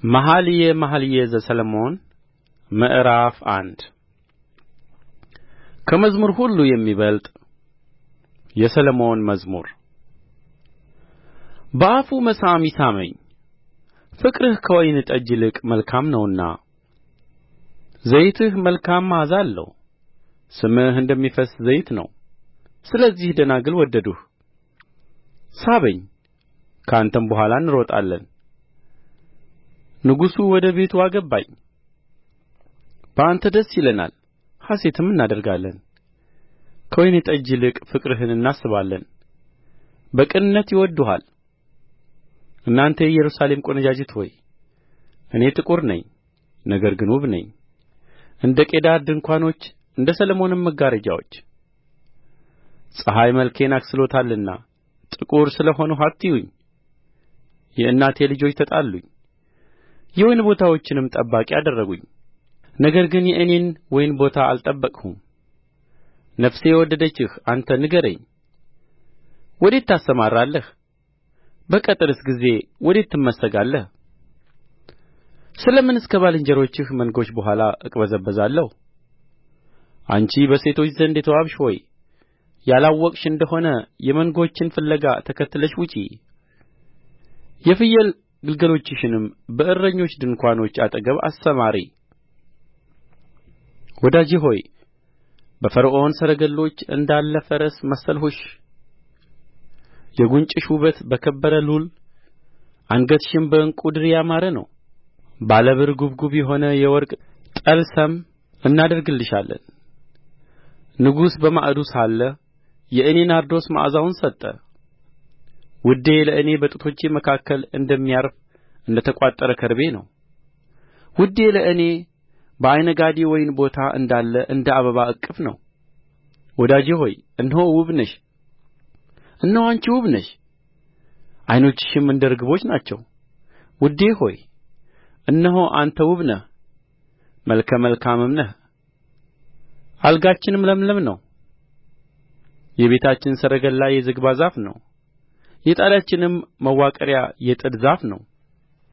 መኃልየ መኃልይ ዘሰሎሞን ምዕራፍ አንድ ከመዝሙር ሁሉ የሚበልጥ የሰሎሞን መዝሙር በአፉ መሳም ይሳመኝ ፍቅርህ ከወይን ጠጅ ይልቅ መልካም ነውና ዘይትህ መልካም መዓዛ አለው ስምህ እንደሚፈስስ ዘይት ነው ስለዚህ ደናግል ወደዱህ ሳበኝ ከአንተም በኋላ እንሮጣለን ንጉሡ ወደ ቤቱ አገባኝ በአንተ ደስ ይለናል ሐሤትም እናደርጋለን ከወይን ጠጅ ይልቅ ፍቅርህን እናስባለን በቅንነት ይወድዱሃል እናንተ የኢየሩሳሌም ቈነጃጅት ሆይ እኔ ጥቁር ነኝ ነገር ግን ውብ ነኝ እንደ ቄዳር ድንኳኖች እንደ ሰሎሞንም መጋረጃዎች ፀሐይ መልኬን አክስሎታልና ጥቁር ስለ ሆንሁ አትዩኝ የእናቴ ልጆች ተጣሉኝ የወይን ቦታዎችንም ጠባቂ አደረጉኝ ነገር ግን የእኔን ወይን ቦታ አልጠበቅሁም ነፍሴ የወደደችህ አንተ ንገረኝ ወዴት ታሰማራለህ በቅትርስ ጊዜ ወዴት ትመስጋለህ ስለ ምንስ ከባልንጀሮችህ መንጎች በኋላ እቅበዘበዛለሁ አንቺ በሴቶች ዘንድ የተዋብሽ ሆይ ያላወቅሽ እንደ ሆነ የመንጎችን ፍለጋ ተከትለሽ ውጪ የፍየል ግልገሎችሽንም በእረኞች ድንኳኖች አጠገብ አሰማሪ ወዳጄ ሆይ በፈርዖን ሰረገሎች እንዳለ ፈረስ መሰልሁሽ የጕንጭሽ ውበት በከበረ ሉል አንገትሽም በዕንቍ ድሪ ያማረ ነው ባለ ብር ጕብጕብ የሆነ የወርቅ ጠልሰም እናደርግልሻለን ንጉሥ በማዕዱ ሳለ የእኔ ናርዶስ መዓዛውን ሰጠ ውዴ ለእኔ በጡቶቼ መካከል እንደሚያርፍ እንደ ተቋጠረ ከርቤ ነው ውዴ ለእኔ በዓይንጋዲ ወይን ቦታ እንዳለ እንደ አበባ እቅፍ ነው ወዳጄ ሆይ እነሆ ውብ ነሽ እነሆ አንቺ ውብ ነሽ ዓይኖችሽም እንደ ርግቦች ናቸው ውዴ ሆይ እነሆ አንተ ውብ ነህ መልከ መልካምም ነህ አልጋችንም ለምለም ነው የቤታችን ሰረገላ የዝግባ ዛፍ ነው የጣሪያችንም ማዋቀሪያ የጥድ ዛፍ ነው